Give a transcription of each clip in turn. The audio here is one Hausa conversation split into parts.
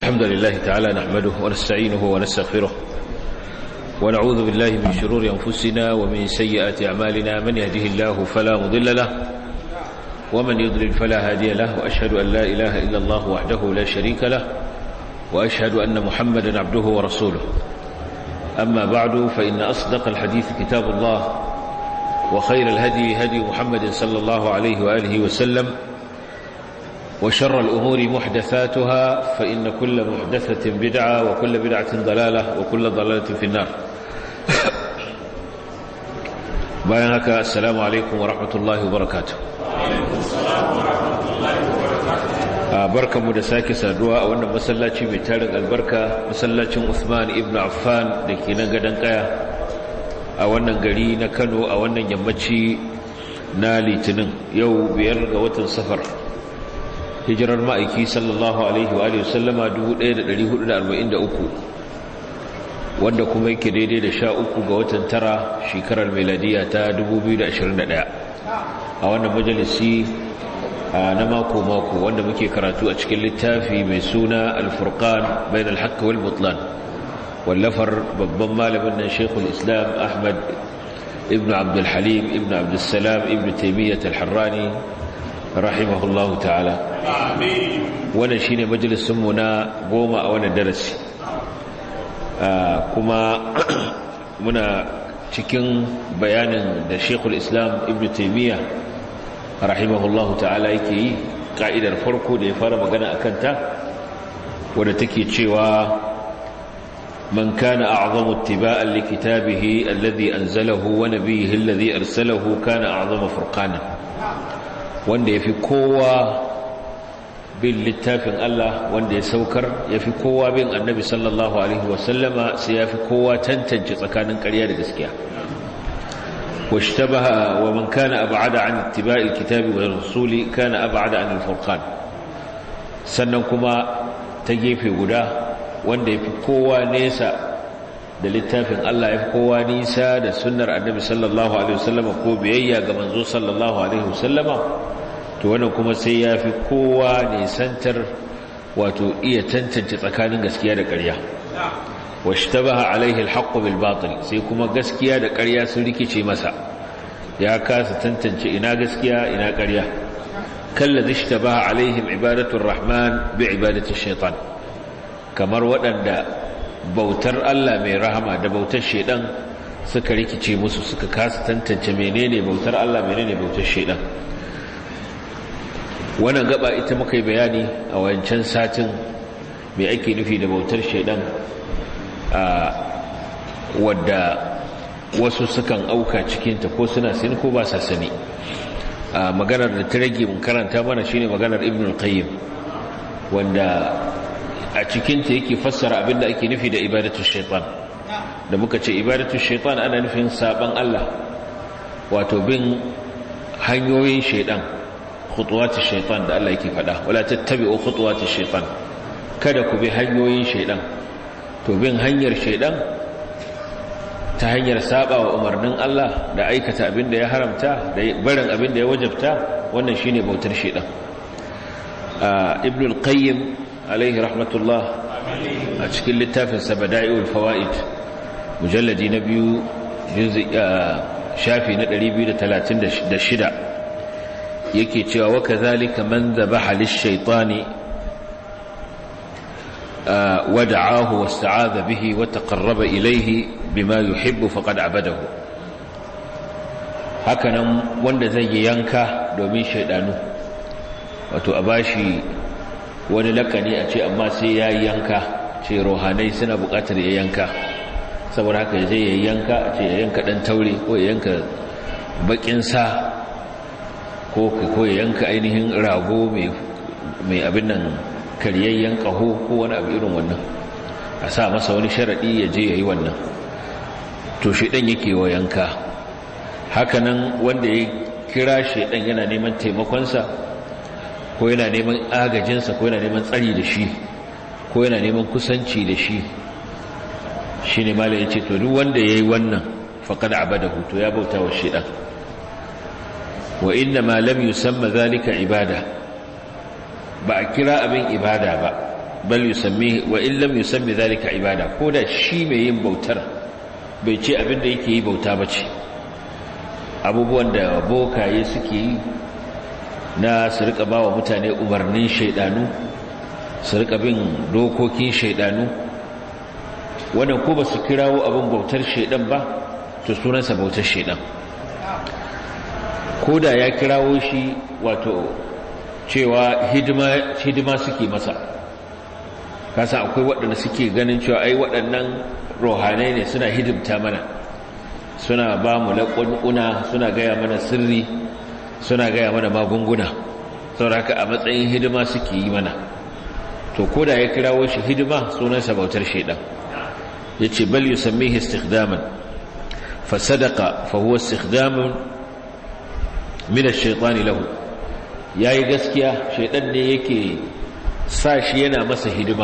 الحمد لله تعالى نحمده ونستعينه ونستغفره ونعوذ بالله من شرور أنفسنا ومن سيئات أعمالنا من يهده الله فلا مضل له ومن يضلل فلا هادي له وأشهد أن لا إله إلا الله وحده لا شريك له وأشهد أن محمدا عبده ورسوله أما بعد فإن أصدق الحديث كتاب الله وخير الهدي هدي محمد صلى الله عليه وآله وسلم وشر الأمور محدثاتها فإن كل محدثة بدعة وكل بدعة ضلالة وكل ضلالة في النار بيانك السلام عليكم ورحمة الله وبركاته barkanmu da sake saduwa a wannan masallaci mai tarin albarka masallacin Uthman ibn Affan da ke nan gadon kaya a wannan gari na Kano a wannan yammaci na Litinin yau biyar ga watan safar hijirar ma'aiki sallallahu alaihi wa alihi sallama 1443 wanda kuma yake daidai da sha uku ga watan tara shekarar meladiya ta 2021 a wannan majalisi na mako-mako wanda muke karatu a cikin littafi mai suna alfurkan bayan alhaka wal mutlan wallafar babban malamin nan shekul islam ahmad ibn abdulhalim ibn abdulsalam ibn taimiyyat alharrani rahimahullahu ta'ala wannan shine majalisunmu na goma a wannan darasi kuma muna cikin bayanin da shekul islam ibn taimiyya rahimahullahu ta'ala yake yi ka'idar farko da ya fara magana a kanta wadda take cewa man kana a'zamu ittiba'an li kitabihi alladhi anzalahu wa nabiyhi alladhi arsalahu kana a'zama furqana wanda yafi kowa bin littafin Allah wanda ya saukar yafi kowa bin annabi sallallahu alaihi wasallama sai yafi kowa tantance tsakanin ƙarya da gaskiya واشتبه ومن كان أبعد عن اتباع الكتاب والرسول كان أبعد عن الفرقان sannan kuma ta gefe guda wanda ya fi kowa nesa da littafin Allah ya fi kowa nisa da sunnar annabi sallallahu alaihi wasallama ko biyayya ga manzo sallallahu alaihi wasallama to wannan kuma sai ya fi kowa nisantar wato iya tantance tsakanin gaskiya da ƙarya washtabaha alaihi alhaqqu bil batil sai kuma gaskiya da ƙarya sun rikice masa ya kasa tantance ina gaskiya ina ƙarya kallazi ishtabaha alaihim ibadatu arrahman bi ibadati shaitan kamar waɗanda bautar Allah mai rahama da bautar shaitan suka rikice musu suka kasa tantance menene bautar Allah menene bautar shaitan wannan gaba ita muka yi bayani a wancan satin me ake nufi da bautar shaitan wadda wasu sukan auka cikinta ko suna sani ko ba sa sani maganar da ta rage mun karanta mana shine maganar ibn al-qayyim wanda a cikinta yake fassara abinda ake nufi da ibadatu shaitan da muka ce ibadatu shaitan ana nufin saban Allah wato bin hanyoyin shaitan khutuwati shaitan da Allah yake faɗa wala tattabi'u khutuwati shaitan kada ku bi hanyoyin shaitan to bin hanyar shaidan ta hanyar saba wa umarnin Allah da aikata abin da ya haramta da barin abin da ya wajabta wannan shine bautar shaidan ibn al-qayyim alaihi rahmatullah a cikin littafin sa bada'iul fawaid mujalladi na biyu shafi na 236 yake cewa wa kadhalika man dhabaha lish-shaytani ودعاه واستعاذ به وتقرب إليه بما يحب فقد عبده hakanan wanda zai yi yanka domin shaidanu wato a bashi wani lakani a ce amma sai ya yi yanka ce rohanai suna bukatar ya yanka saboda haka zai yi yanka a ce ya yanka dan taure ko ya yanka bakin sa ko ya yanka ainihin rago mai abin nan karyayyen ƙaho ko wani abu irin wannan a sa masa wani sharaɗi ya je ya yi wannan to shaidan yake wa yanka hakanan wanda ya kira shaidan yana neman taimakonsa ko yana neman agajinsa ko yana neman tsari da shi ko yana neman kusanci da shi shi ne mala ya ce to duk wanda ya yi wannan faƙad abadahu to ya bauta wa shaidan wa inna ma lam yusamma zalika ibada ba a kira abin ibada ba bal yusammi wa in lam yusammi zalika ibada ko da shi mai yin bautar bai ce abinda yake yi bauta bace abubuwan da bokaye suke yi na su rika bawa mutane umarnin shaidanu su rika bin dokokin shaidanu wannan ko ba su kirawo abin bautar shaidan ba to sunansa bautar shaidan ko da ya kirawo shi wato cewa hidima suke masa kasa akwai waɗanda suke ganin cewa ai waɗannan rohanai ne suna hidimta mana suna ba mu laƙunƙuna suna gaya mana sirri suna gaya mana magunguna sauraka a matsayin hidima suke yi mana to ko da ya kirawo shi hidima sunansa bautar shaidan ya ce bal yi sammihi istikhdaman fa sadaka fa huwa istikhdamun min ash-shaytani lahu yayi gaskiya shaidan ne yake sa shi yana masa hidima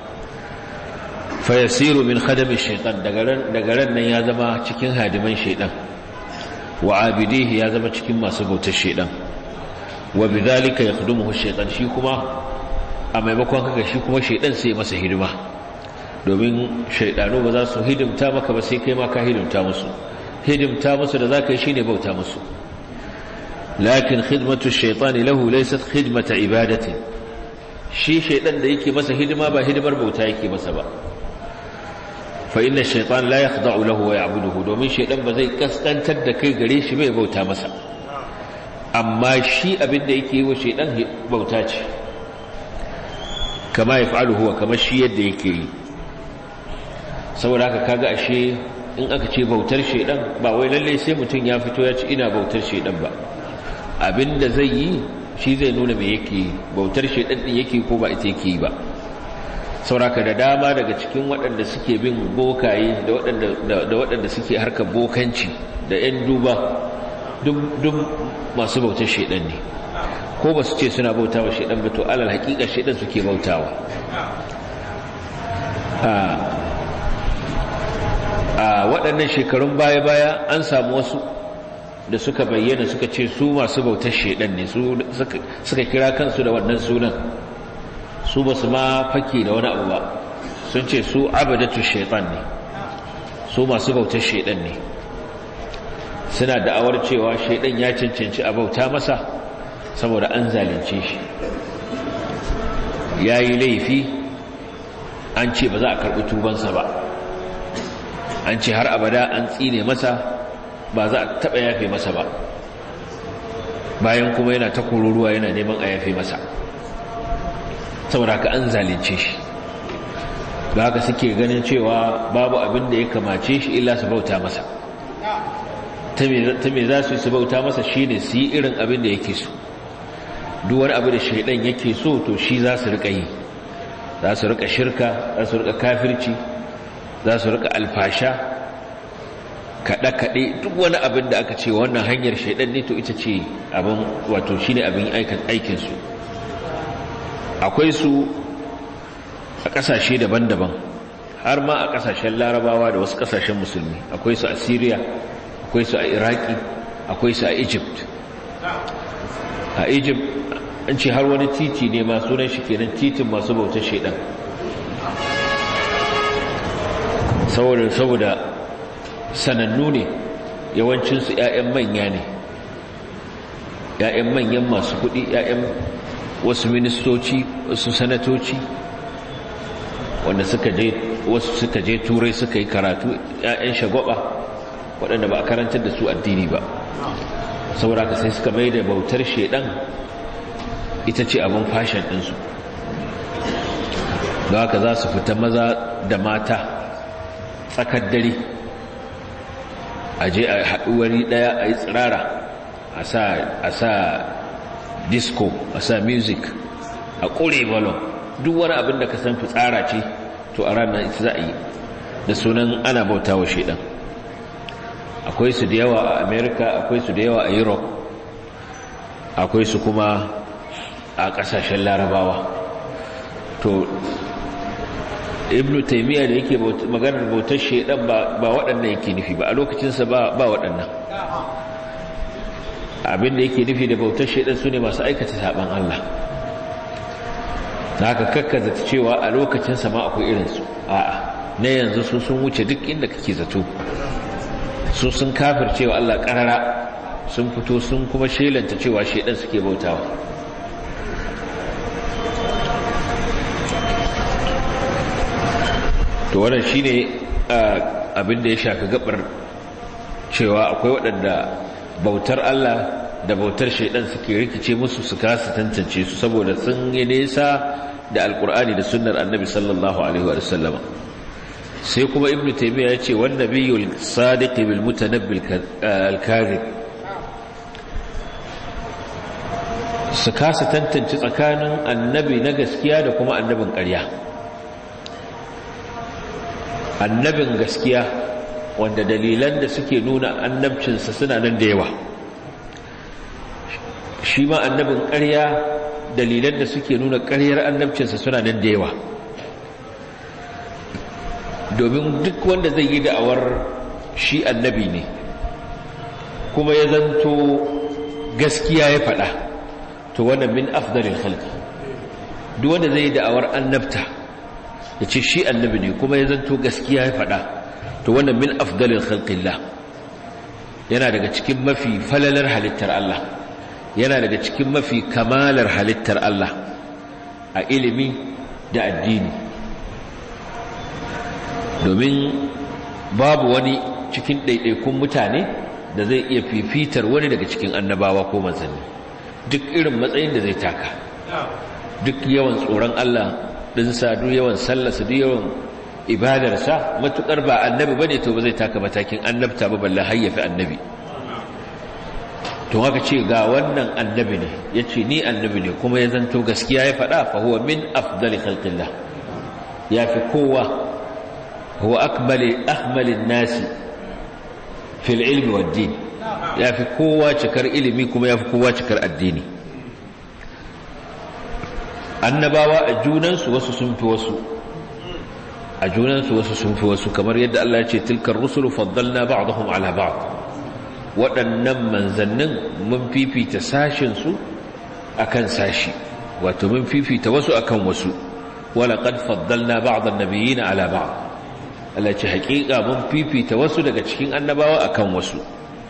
fayasiru min khadami shaitan daga ran nan ya zama cikin hadiman shaitan wa abidihi ya zama cikin masu bautar shaitan wa bidhalika yakhdumuhu shaitan shi kuma a maimakon haka shi kuma shaitan sai masa hidima domin shaidanu ba za su hidimta maka ba sai kai ma ka hidimta musu hidimta musu da zaka yi shine bauta musu lakin khidmatu shaitani lahu laysat khidmata ibadatin shi shaidan da yake masa hidima ba hidimar bauta yake masa ba fa inna shaitan la yakhda'u lahu wa ya'buduhu domin shaidan ba zai kaskantar da kai gare shi bai bauta masa amma shi abin da yake yi wa shaidan bauta ce kama yaf'alu huwa kama shi yadda yake yi saboda haka kaga ashe in aka ce bautar shaidan ba wai lalle sai mutum ya fito ya ci ina bautar shaidan ba abinda zai yi shi zai nuna mai yake bautar shaidan din yake ko ba ita yake ba sauraka da dama daga cikin waɗanda suke bin bokaye da waɗanda suke harkar bokanci da 'yan duba duk masu bautar shaidan ne ko ba su ce suna bauta wa shaidan ba to alal hakika shaidan suke bautawa a waɗannan shekarun baya-baya an samu wasu da suka bayyana suka ce su masu bautar shaidan ne suka kira kansu da wannan sunan su ba su ma fake da wani abu ba sun ce su abadatu shaitan ne su masu bautar shaidan ne suna da'awar cewa shaidan ya cancanci a bauta masa saboda an zalunce shi ya yi laifi an ce ba za a karɓi tubansa ba an ce har abada an tsine masa ba za a taɓa yafe masa ba bayan kuma yana ta kururuwa yana neman a yafe masa saboda haka an zalunce shi da haka suke ganin cewa babu abin da ya kamace shi illa su bauta masa ta me za su yi su bauta masa shi ne su yi irin abin da yake so duwar abu da shaidan yake so to shi za su rika yi za su rika shirka za su rika kafirci za su rika alfasha kaɗe-kaɗe duk wani abin da aka ce wannan hanyar shaidan ne to ita ce abin wato shi ne abin aikinsu akwai su a ƙasashe daban-daban har ma a ƙasashen larabawa da wasu ƙasashen musulmi akwai su a syria akwai su a iraki akwai su a egypt a egypt an ce har wani titi ne ma sunan shi kenan titin masu bautar shaidan saboda saboda sanannu ne yawancinsu 'ya'yan manya ne 'ya'yan manyan masu kuɗi 'ya'yan wasu ministoci wasu sanatoci wanda suka je wasu suka je turai suka yi karatu 'ya'yan shagwaba waɗanda ba a karantar da su addini ba saboda ka sai suka mai da bautar shaidan ita ce abin fashin ɗinsu da haka za su fita maza da mata tsakar dare a je a haɗuwari ɗaya a yi tsirara a sa disco a sa music a ƙure balon duk wani abin da ka san fitsara ce to a ranar ita za a yi da sunan ana bauta wa shaidan akwai su da yawa a america akwai su da yawa a europe akwai su kuma a ƙasashen larabawa to ibn taimiyya da yake maganar bautar shaidan ba waɗannan yake nufi ba a lokacinsa ba waɗannan abinda yake nufi da bautar shaidan su ne masu aikata saɓan Allah haka kakkaza cewa a lokacin sama akwai irinsu a'a na yanzu su sun wuce duk inda kake zato su sun kafir cewa Allah karara sun fito sun kuma shelanta cewa shedan suke bautawa to wannan shine abin da ya shafi gabar cewa akwai waɗanda bautar Allah da bautar shaidan suke rikice musu su kasa tantance su saboda sun yi nesa da alkur'ani da sunnar annabi sallallahu alaihi wa sallama sai kuma ibnu taymiya yace wan nabiyul sadiq bil mutanabbil al kadhib su kasa tantance tsakanin annabi na gaskiya da kuma annabin ƙarya annabin gaskiya wanda dalilan da suke nuna annabcinsa suna nan da yawa shi ma annabin ƙarya dalilan da suke nuna ƙaryar annabcinsa suna nan da yawa domin duk wanda zai yi da'awar shi annabi ne kuma ya zanto gaskiya ya faɗa to wannan min afdalin halki duk wanda zai yi da'awar annabta ya ce shi annabi ne kuma ya zanto gaskiya ya faɗa to wannan min afdalin halƙillah yana daga cikin mafi falalar halittar Allah yana daga cikin mafi kamalar halittar Allah a ilimi da addini domin babu wani cikin ɗaiɗaikun mutane da zai iya fifitar wani daga cikin annabawa ko manzanni duk irin matsayin da zai taka duk yawan tsoron Allah ɗinsa duk yawan sallarsa duk yawan ibadarsa matuƙar ba annabi ba ne to ba zai taka matakin annabta ba balla hayyafi annabi to haka ce ga wannan annabi ne ya ce ni annabi ne kuma ya zanto gaskiya ya faɗa fa huwa min afdali khalqillah ya fi kowa huwa akmali ahmalin nasi fil ilmi wad din ya fi kowa cikar ilimi kuma ya fi kowa cikar addini annabawa a junansu wasu sun fi wasu a junansu wasu sun fi wasu kamar yadda Allah ya ce tilkar rusulu faddalna ba'dahum ala ba'd waɗannan manzannin mun fifita sashinsu a kan sashi wato mun fifita wasu a kan wasu wala ƙad faddalna ba'adar nabiyina ala ba'ad Allah ce haƙiƙa mun fifita wasu daga cikin annabawa a kan wasu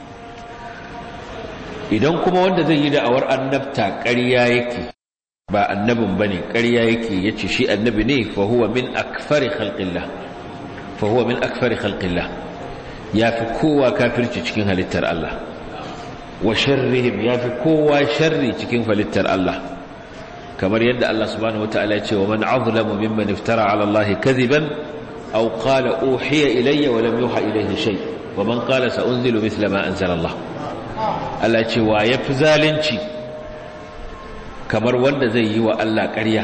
idan kuma wanda zai yi da'awar annabta ƙarya yake ba annabin ba ne ƙarya yake ya ce shi annabi ne fa huwa min akfari khalqillah fa huwa min akfari khalqillah ya fi kowa kafirci cikin halittar Allah wa sharrihim ya fi kowa sharri cikin halittar Allah kamar yadda Allah subhanahu wataala ya ce wa man azlamu mimman iftara ala Allah kadhiban aw qala uhiya ilayya wa lam yuha ilayhi shay wa man qala sa unzilu mithla ma anzala Allah Allah ce wa yafi zalunci kamar wanda zai yi wa Allah ƙarya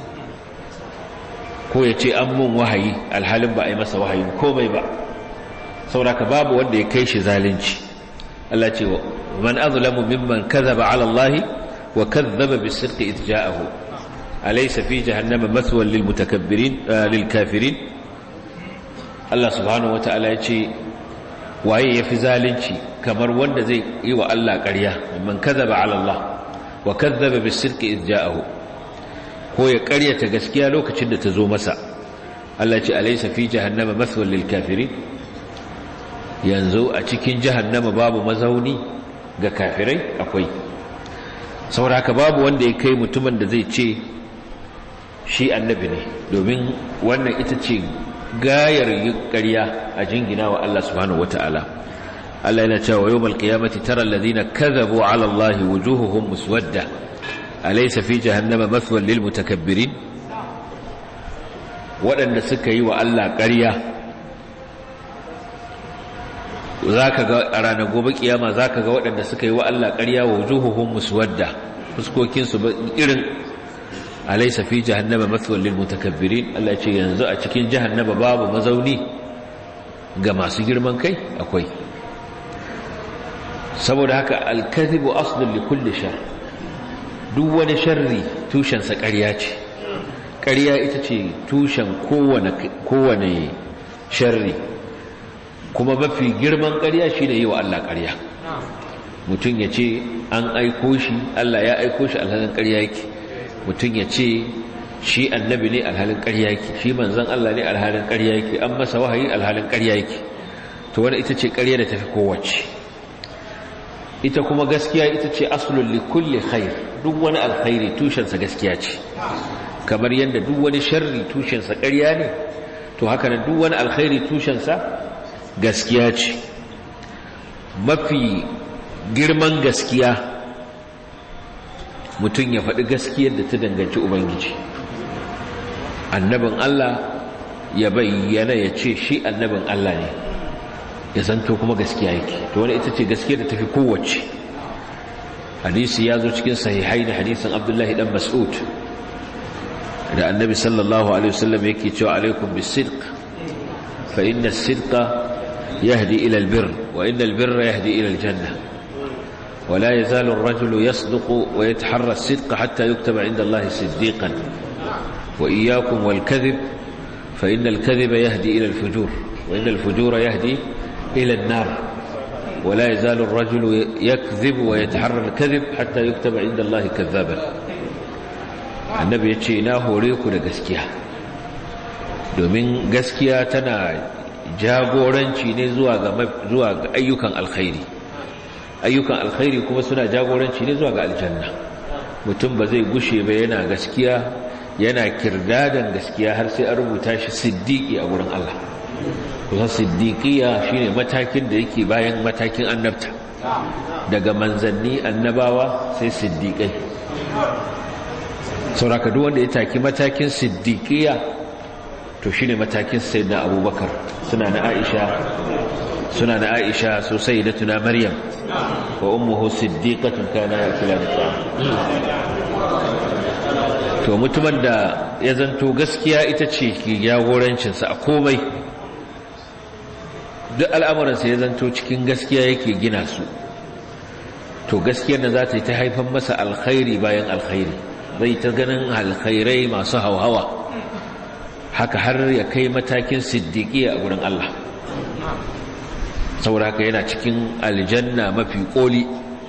ko ya ce an mun wahayi alhalin ba a yi masa wahayin komai ba sauraka babu wanda ya kai shi zalunci Allah ce man azlamu mimman kadhaba ala Allah wa kadhaba bis-sidqi idh ja'ahu alaysa fi jahannama mathwan lil mutakabbirin lil kafirin Allah subhanahu wata'ala ya ce waye yafi zalunci kamar wanda zai yi wa Allah ƙarya man kadhaba ala Allah wa kadhaba bis-sidqi idh ja'ahu ko ya ƙaryata gaskiya lokacin da ta zo masa Allah ce alaysa fi jahannama mathwan lil kafirin yanzu a cikin jahannama babu mazauni ga kafirai akwai sauraka babu wanda ya kai mutumin da zai ce shi annabi ne domin wannan ita ce gayar ƙarya a jingina wa Allah subhanahu wata'ala Allah yana cewa yawmal qiyamati tara alladhina kadhabu 'ala Allahi wujuhuhum muswadda alaysa fi jahannama mathwan lil mutakabbirin waɗanda suka yi wa Allah ƙarya za ka ga a ranar gobe kiyama za ka ga waɗanda suka yi wa Allah ƙarya wa wujuhuhum muswadda fuskokinsu ba irin alaysa fi jahannama mathwal lil mutakabbirin Allah ce yanzu a cikin jahannama babu mazauni ga masu girman kai akwai saboda haka al-kadhibu aslun li kulli shar duk wani sharri tushen sa ƙarya ce ƙarya ita ce tushen kowane kowane sharri kuma mafi girman ƙarya shi ne yi wa Allah ƙarya mutum ya ce an aiko shi Allah ya aiko shi alhalin ƙarya yake mutum ya ce shi annabi ne alhalin ƙarya yake shi manzon Allah ne alhalin ƙarya yake an masa wahayi alhalin ƙarya yake to wani ita ce ƙarya da tafi kowace ita kuma gaskiya ita ce aslul li kulli khair duk wani alkhairi tushensa gaskiya ce kamar yadda duk wani sharri tushensa ƙarya ne to haka nan duk wani alkhairi tushensa gaskiya ce mafi girman gaskiya mutum ya faɗi gaskiyar da ta danganci ubangiji annabin Allah ya bayyana ya ce shi annabin Allah ne ya zanto kuma gaskiya yake to wani ita ce gaskiyar da tafi kowace hadisi ya zo cikin sahihai da hadisin abdullahi dan mas'ud da annabi sallallahu alaihi wasallam yake cewa alaikum bis-sidq fa inna as-sidqa yahdi ila al-birr wa inna al-birra yahdi ila al-janna ولا يزال الرجل يصدق ويتحرى الصدق حتى يكتب عند الله صديقا وإياكم والكذب فإن الكذب يهدي إلى الفجور وإن الفجور يهدي إلى النار ولا يزال الرجل يكذب ويتحرى الكذب حتى يكتب عند الله كذابا النبي يتشي ina hore ku da gaskiya domin gaskiya tana jagoranci ne zuwa ga zuwa ga ayyukan alkhairi ayyukan alkhairi kuma suna jagoranci ne zuwa ga aljanna mutum ba zai gushe ba yana gaskiya yana kirdadan gaskiya har sai an rubuta shi siddiqi a wurin Allah kusa siddiqiya shine matakin da yake bayan matakin annabta daga manzanni annabawa sai siddiqai sauraka duk wanda ya taki matakin siddiqiya to shine matakin sayyidina abubakar suna na aisha suna na aisha so sayyidatuna maryam wa ummuhu siddiqatun kana yakulani ta'am to mutumin da ya zanto gaskiya ita ce ke jagorancinsa a komai duk al'amuransa ya zanto cikin gaskiya yake gina su to gaskiyar da za ta yi ta haifan masa alkhairi bayan alkhairi zai ta ganin alkhairai masu hauhawa haka har ya kai matakin siddiƙi a gurin Allah saboda haka yana cikin aljanna mafi ƙoli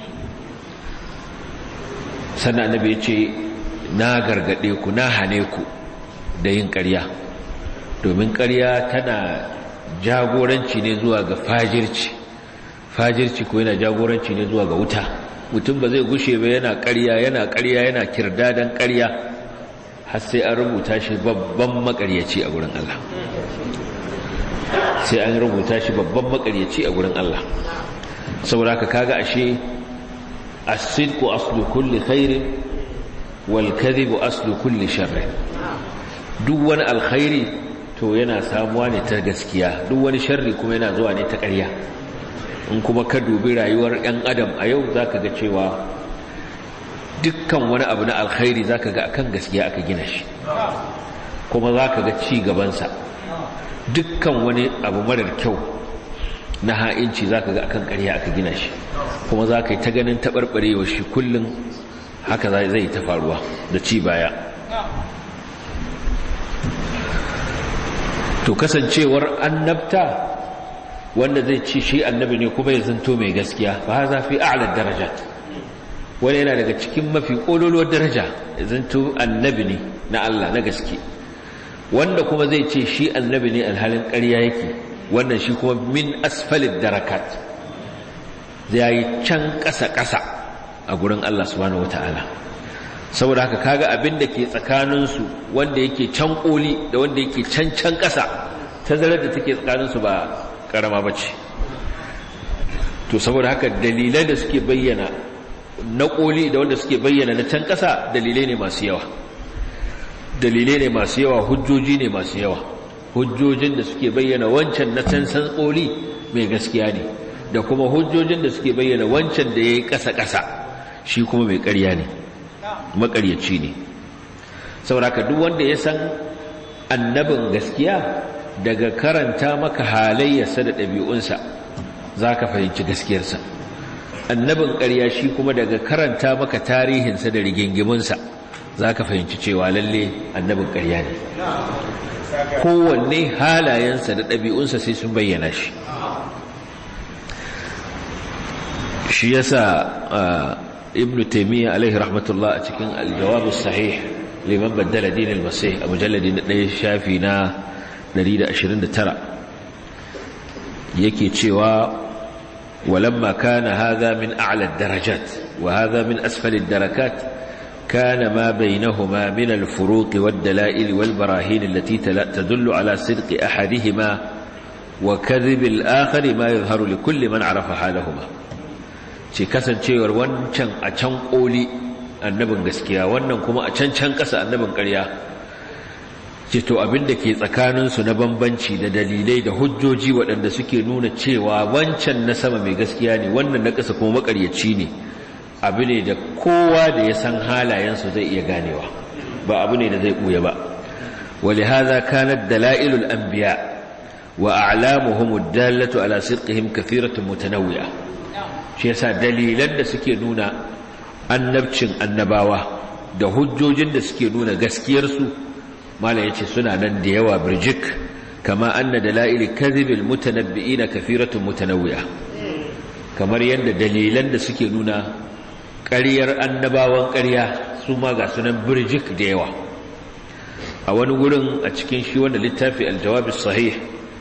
sannan annabi ya ce na gargaɗe ku na hane ku da yin ƙarya domin ƙarya tana jagoranci ne zuwa ga fajirci fajirci ko yana jagoranci ne zuwa ga wuta mutum ba zai gushe ba yana ƙarya yana ƙarya yana kirdadan ƙarya har sai an rubuta shi babban makaryaci a gurin Allah sai an rubuta shi babban makaryaci a gurin Allah saboda ka kaga ashe as-sidqu aslu kulli khairin wal kadhibu aslu kulli sharrin duk wani alkhairi to yana samuwa ne ta gaskiya duk wani sharri kuma yana zuwa ne ta ƙarya in kuma ka dubi rayuwar 'yan adam a yau zaka ga cewa dukkan wani abu na alkhairi zaka ga akan gaskiya aka gina shi kuma zaka ga ci gabansa dukkan wani abu marar kyau na ha'inci zaka ga akan ƙarya aka gina shi kuma zaka yi ta ganin taɓarɓarewa shi kullum haka zai ta faruwa da ci baya to kasancewar annabta wanda zai ci shi annabi ne kuma ya zanto mai gaskiya fa haza fi a'la darajat wani yana daga cikin mafi kololuwar daraja ya zanto annabi ne na Allah na gaske wanda kuma zai ce shi annabi ne alhalin ƙarya yake wannan shi kuma min asfalid darakat zai yi can ƙasa-ƙasa a gurin Allah subhanahu wata'ala saboda haka kaga abin da ke tsakaninsu wanda yake can koli da wanda yake can can ƙasa tazarar da take tsakaninsu ba ƙarama ba ce to saboda haka dalilai da suke bayyana na koli da wanda suke bayyana na can ƙasa dalilai ne masu yawa dalilai ne masu yawa hujjoji ne masu yawa hujjojin da suke bayyana wancan na can san koli mai gaskiya ne da kuma hujjojin da suke bayyana wancan da ya yi ƙasa-ƙasa shi kuma mai ƙarya ne maƙaryaci ne sauraka duk wanda ya san annabin gaskiya daga karanta maka halayyarsa da ɗabi'unsa za ka fahimci gaskiyarsa annabin ƙarya shi kuma daga karanta maka tarihinsa da rigingimunsa za ka fahimci cewa lalle annabin ƙarya ne kowanne halayensa da ɗabi'unsa sai sun bayyana shi shi yasa ibn taimiyya alaihi rahmatullah a cikin aljawabus sahih liman baddala dinil masih a mujalladi na ɗaya shafi na 129 yake cewa walamma kana hadha min a'la ad-darajat wa hadha min asfali ad-darakat كان ما بينهما من الفروق والدلائل والبراهين التي تدل على صدق أحدهما وكذب الآخر ما يظهر لكل من عرف حالهما ce kasancewar wancan a can ƙoli annabin gaskiya wannan kuma a can can ƙasa annabin ƙarya ce to abinda ke tsakaninsu na bambanci da dalilai da hujjoji waɗanda suke nuna cewa wancan na sama mai gaskiya ne wannan na ƙasa kuma maƙaryaci ne abu ne da kowa da ya san halayensu zai iya ganewa ba abu ne da zai ɓuya ba wali haza kanar dala'ilul anbiya wa a'lamuhum ad-dallatu ala sidqihim kathiratun mutanawwi'a shi yasa dalilan da suke nuna annabcin annabawa da hujjojin da suke nuna gaskiyarsu mala yace suna nan da yawa birjik kama anna dalail kadhibil mutanabbi'ina kathiratun mutanawwi'a kamar yadda dalilan da suke nuna ƙaryar annabawan ƙarya su ma ga sunan birjik da yawa a wani wurin a cikin shi wanda littafi aljawabis sahih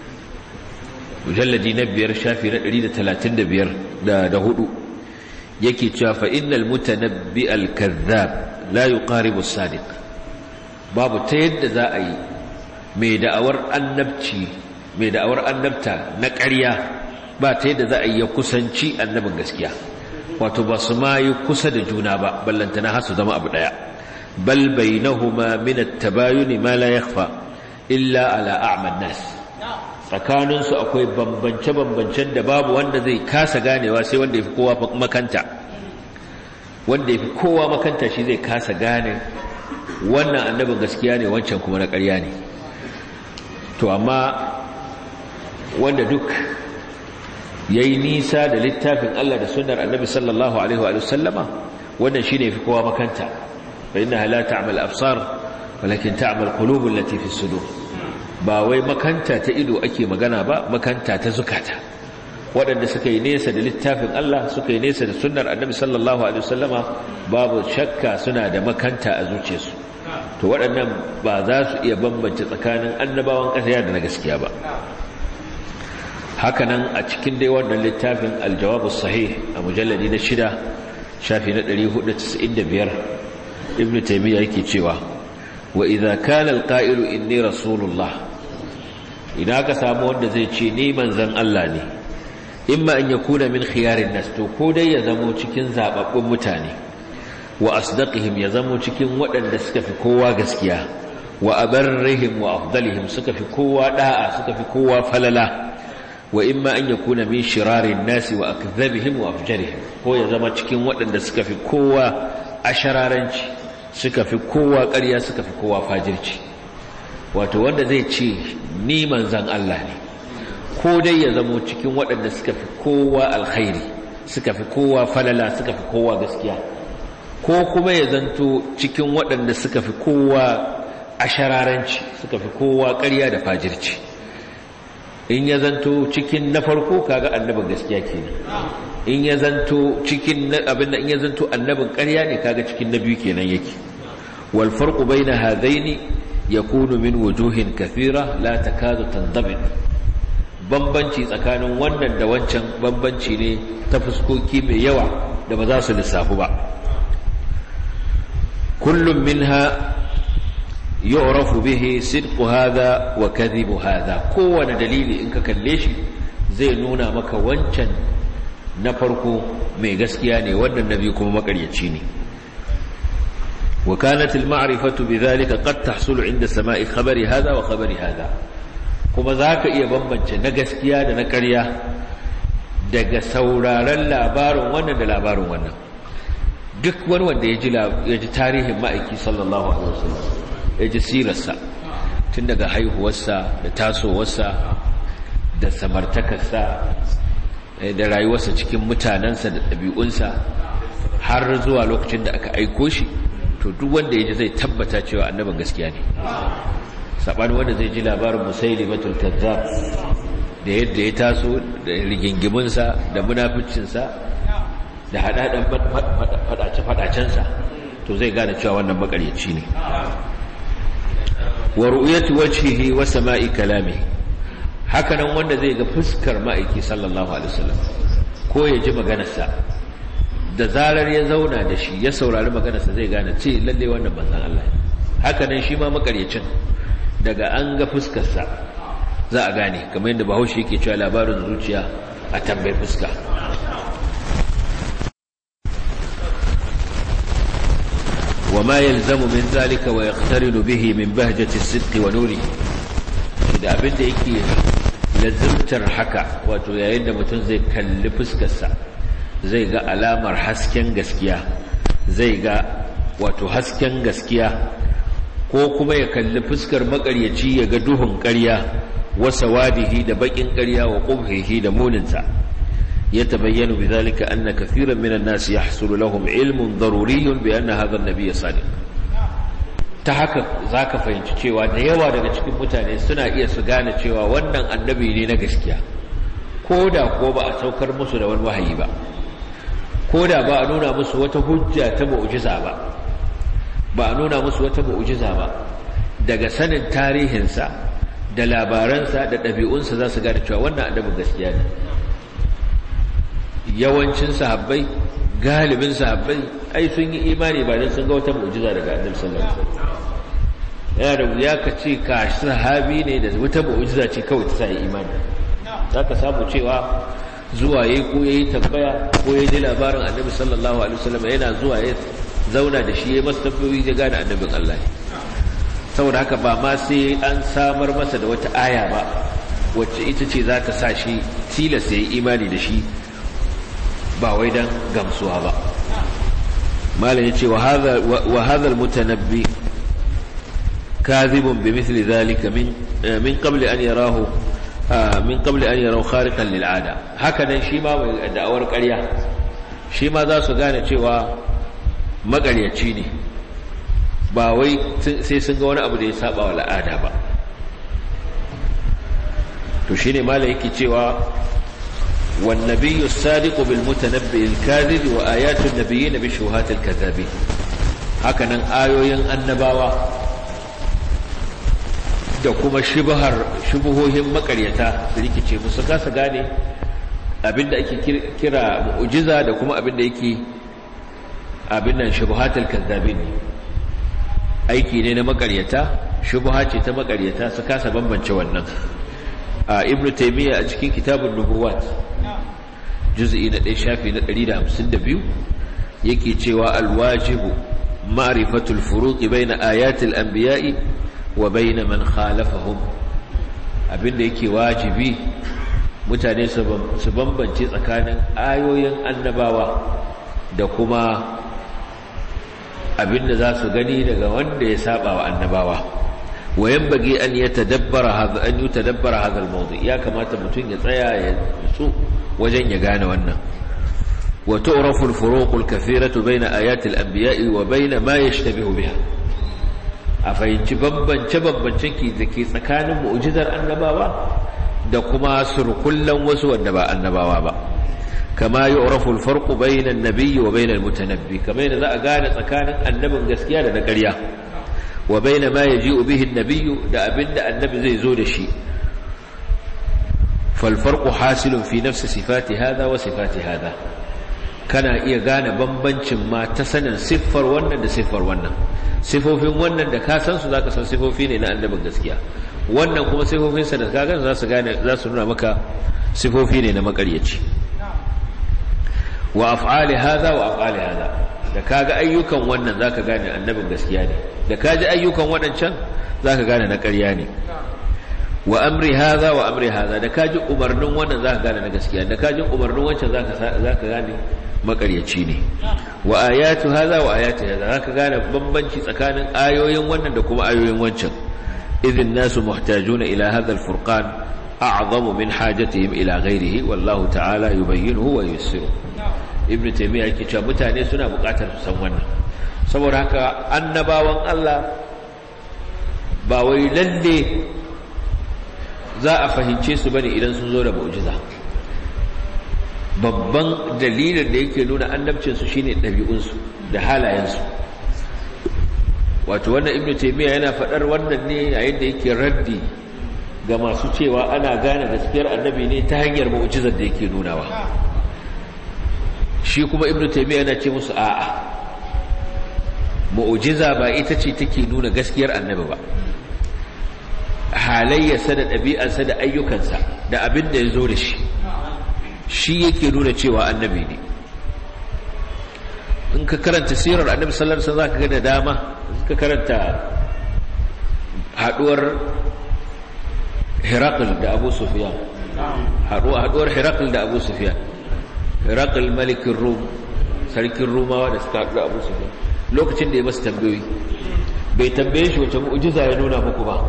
mujalladi na biyar shafi na 135 da hudu yake cewa fa innal mutanabbi al-kazzab la yuqaribu as-sadiq babu ta yadda za a yi mai da'awar annabci mai da'awar annabta na ƙarya ba ta yadda za a yi ya kusanci annabin gaskiya wato ba su ma yi kusa da juna ba ballantana har su zama abu daya bal bainahuma min at-tabayun ma la yakhfa illa ala a'ma nas tsakanin su akwai bambance bambancen da babu wanda zai kasa ganewa sai wanda yafi kowa makanta wanda yafi kowa makanta shi zai kasa gane wannan annabin gaskiya ne wancan kuma na ƙarya ne to amma wanda duk ya yi nisa da littafin Allah da sunar annabi sallallahu Alaihi wa sallama wannan shi ne fi kowa makanta fa ina la ta'amal absar walakin ta'amal qulubul lati fi sudur ba wai makanta ta ido ake magana ba makanta ta zukata waɗanda suka yi nesa da littafin Allah suka yi nesa da sunnar annabi sallallahu alaihi wasallama babu shakka suna da makanta a zuciyarsu to waɗannan ba za su iya bambance tsakanin annabawan ƙasa da na gaskiya ba hakanan a cikin dai wannan littafin aljawabus sahih a mujalladi na shida shafi na 495 ibn taymiya yake cewa wa idza kana alqa'ilu inni rasulullah idan ka samu wanda zai ce ni manzon Allah ne imma an yakuna min khiyarin nas to ko dai ya zamo cikin zababbun mutane wa asdaqihim ya zamo cikin waɗanda suka fi kowa gaskiya wa abarrihim wa afdalihim suka fi kowa da'a suka fi kowa falala wa imma an yakuna min shirarin nasi wa akdhabihim wa afjarihim ko ya zama cikin waɗanda suka fi kowa ashararanci suka fi kowa ƙarya suka fi kowa fajirci wato wanda zai ce ni manzan Allah ne ko dai ya zama cikin waɗanda suka fi kowa alkhairi suka fi kowa falala suka fi kowa gaskiya ko kuma ya zanto cikin waɗanda suka fi kowa ashararanci suka fi kowa ƙarya da fajirci in ya zanto cikin na farko kaga annabin gaskiya kenan in ya zanto cikin abin in ya zanto annabin ƙarya ne kaga cikin na biyu kenan yake wal farqu baina hadaini yakunu min wujuhin kathira la takadu tandabit bambanci tsakanin wannan da wancan bambanci ne ta fuskoki mai yawa da ba za su lissafu ba kullum minha yu'rafu bihi sidqu hadha wa kadhibu hadha kowane dalili in ka kalle shi zai nuna maka wancan na farko mai gaskiya ne wannan nabi kuma makaryaci ne wa kanat al ma'rifatu bidhalika qad tahsulu inda sama'i khabari hadha wa khabari hadha kuma zaka iya bambance na gaskiya da na ƙarya daga sauraron labarin wannan da labarin wannan duk wani wanda ya ji tarihin ma'aiki sallallahu alaihi wasallam ya ji sirarsa tun daga haihuwarsa da tasowarsa da samartakarsa da rayuwarsa cikin mutanensa da ɗabi'unsa har zuwa lokacin da aka aiko shi to duk wanda ya ji zai tabbata cewa annabin gaskiya ne saɓani wanda zai ji labarin musaili matul kazzab da yadda ya taso da rigingiminsa da munaficinsa da haɗaɗen faɗace-faɗacensa to zai gane cewa wannan makaryaci ne wa ru'yati wajhihi wa sama'i kalami hakanan wanda zai ga fuskar ma'aiki sallallahu alaihi wasallam ko ya ji maganarsa da zarar ya zauna da shi ya saurari maganarsa zai gane ce lalle wannan manzon Allah hakanan shi ma makaryacin daga an ga fuskarsa za a gane kamar yadda bahaushe yake cewa labarin zuciya a tambayi fuska وما يلزم من ذلك ويقترن به من بهجة الصدق ونوره da abin da yake lazimtar haka wato yayin da mutum zai kalli fuskarsa zai ga alamar hasken gaskiya zai ga wato hasken gaskiya ko kuma ya kalli fuskar makaryaci ya ga duhun ƙarya wasa wadihi da bakin ƙarya wa ƙubhihi da muninsa يتبين بذلك أن كثيرا من الناس يحصل لهم علم ضروري بأن هذا النبي صادق تحقق ذاك fahimci cewa da yawa daga cikin mutane suna iya su gane cewa wannan annabi ne na gaskiya ko da ko ba a saukar musu da wani wahayi ba ko da ba a nuna musu wata hujja ta mu'jiza ba ba a nuna musu wata mu'jiza ba daga sanin tarihinsa da labaransa da ɗabi'unsa za su gane cewa wannan annabin gaskiya ne yawancin sahabbai galibin sahabbai ai sun yi imani ba dan sun ga wata mu'jiza daga annabi sallallahu alaihi wasallam yana da wuya ka ce ka sahabi ne da wata mu'jiza ce kawai ta sai imani zaka samu cewa zuwa yayi ko yayi tambaya ko yayi ji labarin annabi sallallahu alaihi wasallam yana zuwa ya zauna da shi ya masa tambayoyi ya gane annabin Allah saboda haka ba ma sai an samar masa da wata aya ba wacce ita ce za ta sa shi tilasta ya yi imani da shi ba wai dan gamsuwa ba malam yace wa hadha wa hadha almutanabbi kadhibun bimithli dhalika min min qabli an yarahu min qabli an yarahu khariqan lil'ada haka nan shi ma mai da'awar ƙarya shi ma za su gane cewa magaryaci ne ba wai sai sun ga wani abu da ya saba wa al'ada ba to shine malam yake cewa والنبي الصادق بالمتنبئ الكاذب وآيات النبيين بشبهات الكذابين hakanan ayoyin annabawa da kuma shubhar shubuhohin makaryata su rikice musu kasa gane abinda ake kira mu'jiza da kuma abinda yake abin nan shubhatul kazzabin aiki ne na makaryata shubha ce ta makaryata su kasa bambance wannan a ibnu taymiya a cikin kitabun nubuwat juz'i na 1 shafi na 152 yake cewa alwajibu ma'rifatul furuqi baina ayatil anbiya'i wa baina man khalafahum abinda yake wajibi mutane su bambance tsakanin ayoyin annabawa da kuma abinda za su gani daga wanda ya saba wa annabawa wayan bagi an ya tadabbara hadha an yutadabbara hadha al ya kamata mutum ya tsaya ya tsu wajen ya gane wannan wa tu'rafu al-furuq al-kathiratu bayna ayati al-anbiya'i wa bayna ma yashtabihu biha a fahimci bambance bambancen ki dake tsakanin mu'jizar annabawa da kuma surkullan wasu wanda ba annabawa ba kama yu'rafu al-farqu bayna an-nabiyyi wa bayna al-mutanabbi kamar yadda za a gane tsakanin annabin gaskiya da na ƙarya wa bayna ma yaji'u bihi an-nabiyyu da abinda annabi zai zo da shi فالفرق حاصل في نفس صفات هذا وصفات هذا kana iya gane bambancin ma ta sanin siffar wannan da siffar wannan siffofin wannan da ka san su zaka san siffofi ne na annabin gaskiya wannan kuma siffofin sa da ka gane za su gane za su nuna maka siffofi ne na makaryaci wa af'ali hadha wa af'ali hadha da kaga ayyukan wannan zaka gane annabin gaskiya ne da kaji ayyukan wadancan zaka gane na ƙarya ne wa amri hadha wa amri hadha da kaji umarnin wannan zaka gane na gaskiya da kaji umarnin wancan zaka zaka gane makaryaci ne wa ayatu hadha wa ayatu hadha zaka gane bambanci tsakanin ayoyin wannan da kuma ayoyin wancan idhin nasu muhtajuna ila hadha alfurqan a'zamu min hajatihim ila ghayrihi wallahu ta'ala yubayyinuhu wa yusiru ibnu taymiya yake cewa mutane suna buƙatar su san wannan saboda haka annabawan Allah ba wai lalle za a fahimce su bane idan sun zo da mu'jiza babban dalilin da yake nuna annabcinsu shine ɗabi'unsu da halayensu wato wannan ibnu taymiya yana fadar wannan ne yayin da yake raddi ga masu cewa ana gane gaskiyar annabi ne ta hanyar mu'jizar da yake nunawa shi kuma ibnu taymiya yana ce musu a'a mu'jiza ba ita ce take nuna gaskiyar annabi ba halayyarsa da ɗabi'arsa da ayyukansa da abin da ya zo da shi shi yake nuna cewa annabi ne in ka karanta sirar annabi sallallahu alaihi wasallam zaka ga da dama ka karanta haduwar Herakl da Abu Sufyan haduwar Herakl da Abu Sufyan Herakl malikin Rum sarkin Rumawa da suka haɗu da Abu Sufyan lokacin da ya masa tambayoyi bai tambaye shi wace mu'jiza ya nuna muku ba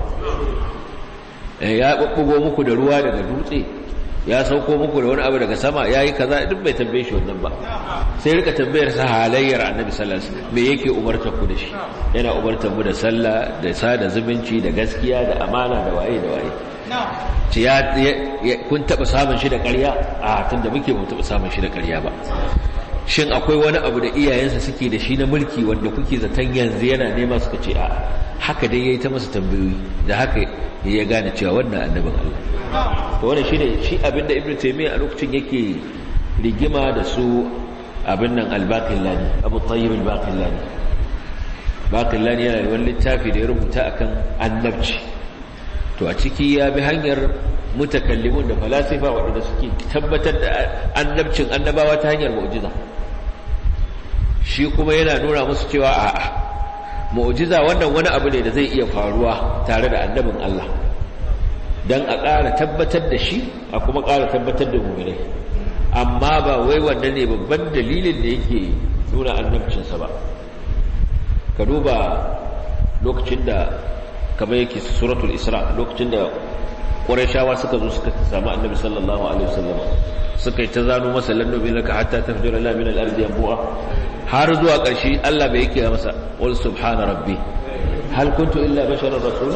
ya bubbugo muku da ruwa daga dutse ya sauko muku da wani abu daga sama ya yi kaza duk bai tambaye shi wannan ba sai rika tambayar sa halayyar annabi sallallahu alaihi wasallam me yake umartar ku da shi yana umartar mu da sallah da sada zumunci da gaskiya da amana da waye da waye ce ya kun taba samun shi da ƙarya a tunda muke mu taba samun shi da ƙarya ba shin akwai wani abu da iyayensa suke da shi na mulki wanda kuke zaton yanzu yana nema suka ce a haka dai yayi ta masa tambayoyi da haka ya gane cewa wannan annabin Allah to wannan shine shi abinda Ibn Taymiyyah a lokacin yake rigima da su abin nan al-Baqillani Abu Tayyib al-Baqillani Baqillani yana da wani littafi da ya rubuta akan annabci to a ciki ya bi hanyar mutakallimun da falasifa waɗanda suke tabbatar da annabcin annabawa ta hanyar mu'jiza shi kuma yana nuna musu cewa a'a mu'jiza wannan wani abu ne da zai iya faruwa tare da annabin Allah dan a ƙara tabbatar da shi a kuma ƙara tabbatar da mu'minai amma ba wai wannan ne babban dalilin da yake nuna annabcinsa ba ka duba lokacin da kamar yake suratul isra lokacin da ƙwarashawa suka zo suka samu annabi sallallahu alaihi wasallam suka yi ta zano masa lannobi laka hatta tafjira la min al-ardi yanbu'a har zuwa ƙarshe Allah bai yake masa wal subhana rabbi hal kuntu illa basharar rasula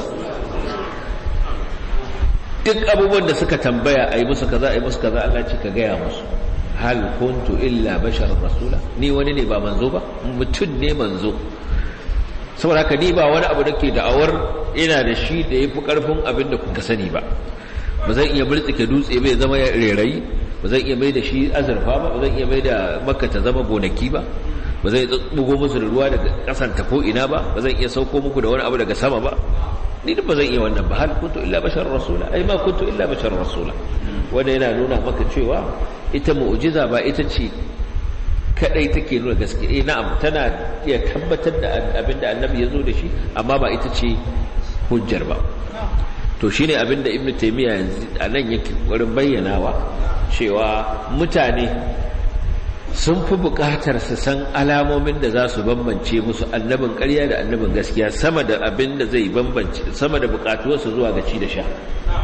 duk abubuwan da suka tambaya a yi musu kaza a yi musu kaza Allah ce ka gaya musu hal kuntu illa basharar rasula ni wani ne ba manzo ba mutum ne manzo saboda haka ni ba wani abu da ke da'awar ina da shi da ya fi ƙarfin abin da kuka sani ba ba zan iya multsike dutse bai zama rerayi ba zan iya mai da shi azurfa ba ba zan iya mai da makka ta zama gonaki ba ba zan iya bugo musu da ruwa daga ƙasan ta ko ina ba ba zan iya sauko muku da wani abu daga sama ba ni duk ba zan iya wannan ba hal kuntu illa bashar rasula ai ma kuntu illa bashar rasula wanda yana nuna maka cewa ita mu'jiza ba ita ce kadai take nuna gaske eh na'am tana iya tabbatar da abinda annabi ya zo da shi amma ba ita ce hujjar ba to shine abinda ibnu taymiya yanzu anan yake wurin bayyanawa cewa mutane sun fi buƙatar su san alamomin da za su bambance musu annabin ƙarya da annabin gaskiya sama da abin da zai bambance sama da buƙatuwarsu zuwa ga ci da sha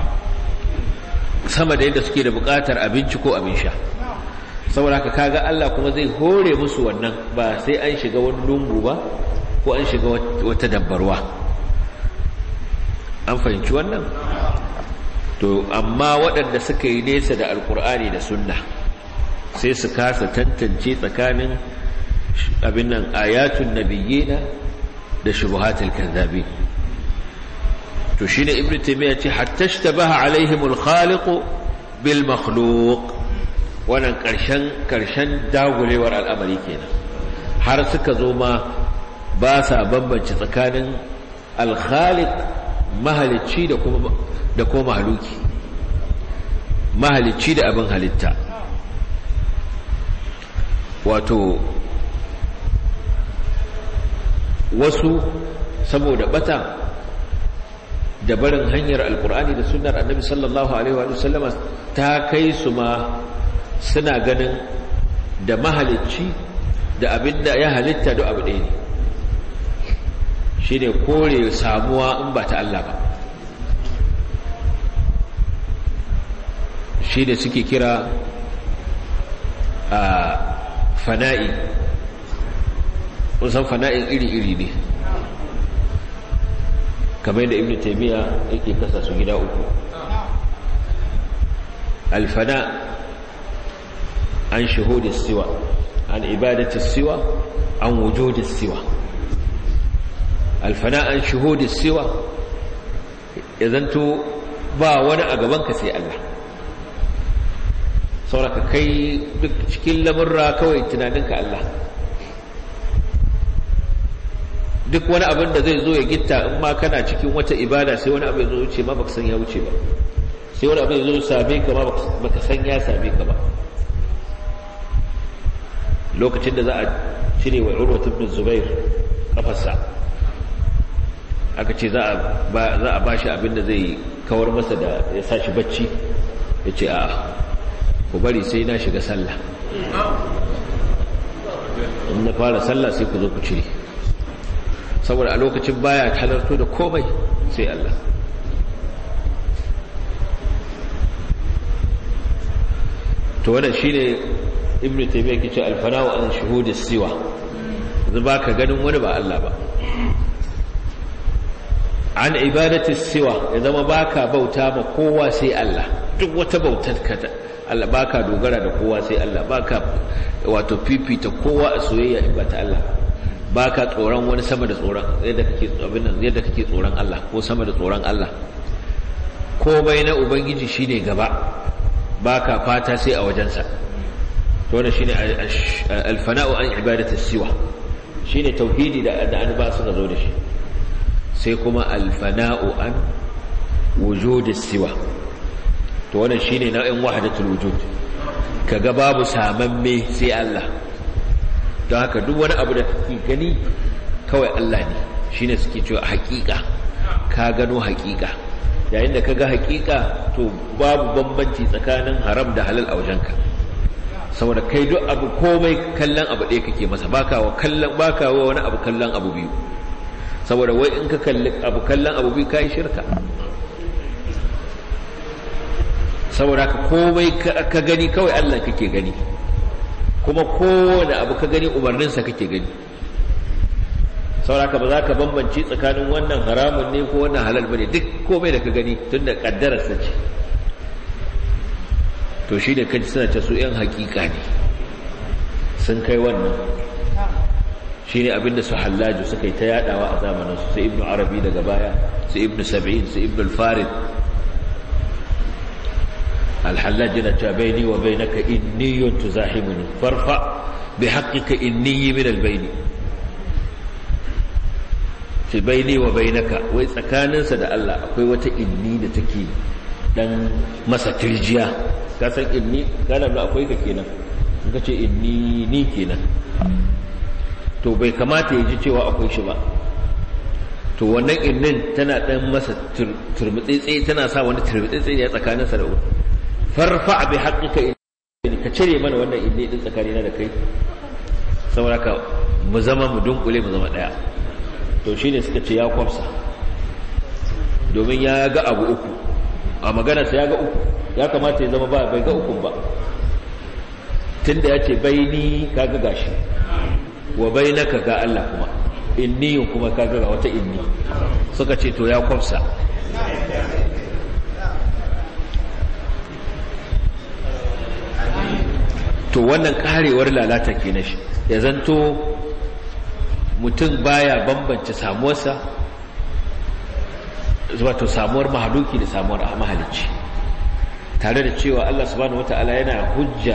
sama da yadda suke da buƙatar abinci ko abin sha saboda haka kaga Allah kuma zai hore musu wannan ba sai an shiga wani lungu ba ko an shiga wata dabbarwa an fahimci wannan to amma waɗanda suka yi nesa da alkur'ani da sunna sai su kasa tantance tsakanin abin nan ayatun nabiyyina da shubuhatul kadhabin to shine ibnu taymiya ce hatta ishtabaha alaihimul khaliq bil makhluq wannan karshen karshen dagulewar al'amari kenan har suka zo ma ba sa bambance tsakanin al-khaliq mahalicci da kuma da kuma mahaluki mahalicci da abin halitta wato wasu saboda bata da barin hanyar alkur'ani da sunnar annabi sallallahu alaihi wa sallama ta kai su ma suna ganin da mahalicci da abinda ya halitta da abu ɗaya ne shi ne kore samuwa in ba ta Allah ba shi ne suke kira a fana'i san fana'in iri-iri ne kamar da ibn taimiyya yake kasa su gida uku alfana an shahudin siwa an ibadatin siwa an wujudin siwa alfana an shuhudi siwa ya zanto ba wani a gabanka sai Allah sauraka kai duk cikin lamurra kawai tunaninka Allah duk wani abin da zai zo ya gitta in ma kana cikin wata ibada sai wani abin zo wuce ma baka san ya wuce ba sai wani abin zo same ka ma baka san ya same ka ba lokacin da za a cire wa urwat ibn zubair kafarsa aka ce za a ba shi abin da zai kawar masa da ya sa shi bacci ya ce a ku bari sai na shiga sallah in na fara sallah sai ku zo ku cire saboda a lokacin baya halarto da komai sai Allah to wannan shine ibnu taymiyyah ke ce alfana'u an shuhudi siwa yanzu baka ganin wani ba Allah ba an ibadati siwa ya zama baka bauta ma kowa sai Allah duk wata bautar ka Allah baka dogara da kowa sai Allah baka wato fifita kowa a soyayya in ba ta Allah baka tsoron wani sama da tsoron yadda kake abin nan yadda kake tsoron Allah ko sama da tsoron Allah komai na ubangiji shine gaba baka fata sai a wajensa to wannan shine alfana'u an ibadati siwa shine tauhidi da da an ba su zo da shi sai kuma alfana'u an wujudi siwa to wannan shine nau'in wahdatul wujud kaga babu samamme sai Allah don haka duk wani abu da kake gani kawai Allah ne shine suke cewa hakika ka gano hakika yayin da kaga hakika to babu bambanci tsakanin haram da halal a wajenka saboda kai duk abu komai kallon abu ɗaya kake masa baka wa kallon baka wa wani abu kallon abu biyu saboda wai in ka kalli abu kallon abu biyu kai shirka saboda ka komai ka gani kawai Allah kake gani kuma kowane abu ka gani umarninsa kake gani saboda ka ba za ka bambance tsakanin wannan haramun ne ko wannan halal bane duk komai da ka gani tun da kaddararsa ce to shi ne kaji suna ce su 'yan hakika ne sun kai wannan shi ne abinda su hallaju suka yi ta yadawa a zamaninsu su ibnu arabi daga baya su ibnu sab'in su ibnu al-farid الحلاج نتا بيني وبينك إني تزاحمني فارفع بحقك إني من البين في بيني وبينك وإذا كان سدى الله أقوي وتا إني نتكي dan masa tirjiya ka san inni kana da akwai ka kenan in ka ce inni ni kenan to bai kamata ya ji cewa akwai shi ba to wannan innin tana dan masa turmutsitsi tana sa wani turmutsitsi ne tsakanin sa da farfa bi haqqika ka cire mana wannan inni din tsakanina da kai saboda ka mu zama mu dunkule mu zama daya to shine suka ce ya kwafsa domin ya ga abu uku a magana sa ya ga uku ya kamata ya zama ba bai ga ukun ba tunda ya ce baini kaga gashi wa bainaka ga Allah kuma inni kuma kaga ga wata inni suka ce to ya kwafsa to wannan karewar lalata ke na shi ya zanto mutum baya bambance samuwarsa wato samuwar mahaluki da samuwar mahalicci tare da cewa Allah subhanahu wata'ala yana hujja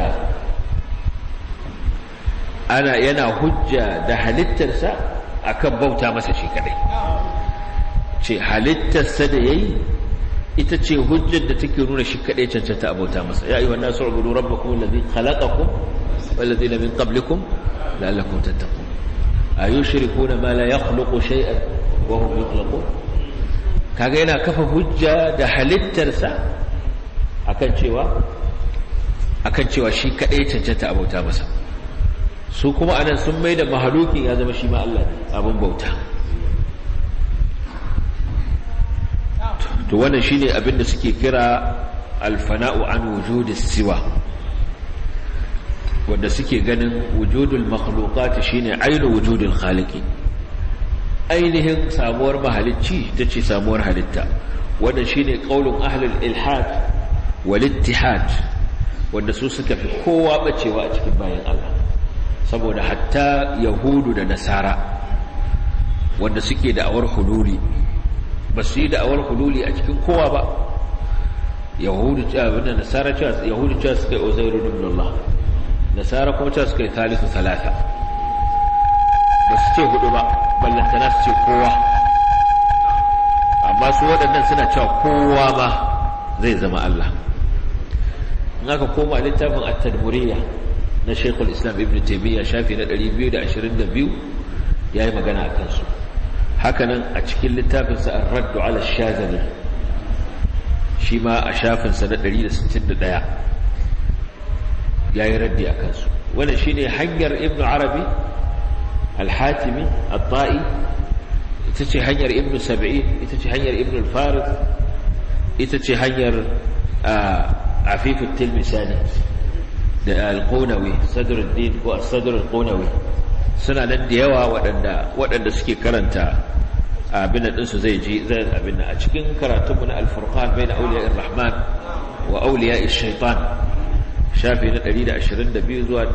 ana yana hujja da halittarsa akan bauta masa shi kadai ce halittarsa da yayi ita ce hujjar da take nuna shi kadai cancanta abota masa ya ayyuhan nasu ubudu rabbakum alladhi khalaqakum wal ladina min qablikum la'allakum tattaqun ayushrikuna ma la yakhluqu shay'an wa hum yakhluqun kaga yana kafa hujja da halittarsa akan cewa akan cewa shi kadai cancanta abota masa su kuma anan sun mai da mahalukin ya zama shi ma Allah abin bauta to wannan shine abin da suke kira alfana'u an wujudis siwa wanda suke ganin wujudul makhluqat shine ainu wujudul khaliqi ainihin samuwar mahalicci tace samuwar halitta wannan shine qaulun ahlul ilhad wal ittihad wanda su suka fi kowa bacewa a cikin bayan Allah saboda hatta yahudu da nasara wanda suke da'awar hululi ba su yi da'awar hululi a cikin kowa ba yahudu abin da nasara cewa yahudu cewa suka yi uzairu ibn Allah nasara kuma cewa suka yi thalithu thalatha ba su ce hudu ba ballantana su ce kowa amma su waɗannan suna cewa kowa ma zai zama Allah in aka koma littafin at-tadmuriyya na Sheikhul Islam Ibn Taymiyyah shafi na 222 yayi magana akan su hakanan a cikin littafin sa Ar-Radd 'ala ash-Shazali shi ma a shafin sa na 161 yayi raddi akan su wannan shine hanyar Ibn Arabi al-Hatimi at-Ta'i ita ce hanyar Ibn Sab'in ita ce hanyar Ibn al-Farid ita ce hanyar afifu tilmisani da alƙonawi sadruddin ko sadrul ƙonawi suna nan da yawa waɗanda suke karanta abin da ɗinsu zai ji zai abin a cikin karatunmu na alfurqan bai na auliya rahman wa auliya shaitan shafi na 122 zuwa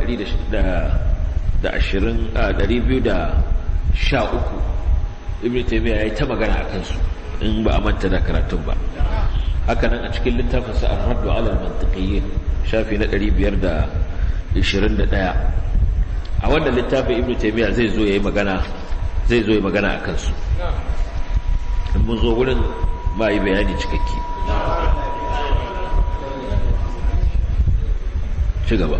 213 ibn taymiya yayi ta magana a kansu in ba a manta da karatun ba haka nan a cikin littafin sa ar-radd 'ala al-mantiqiyyin shafi na 521 a wannan littafin ibn taymiya zai zo yayi magana zai zo yayi magana akan su in mun zo wurin ba yi bayani cikakke ci gaba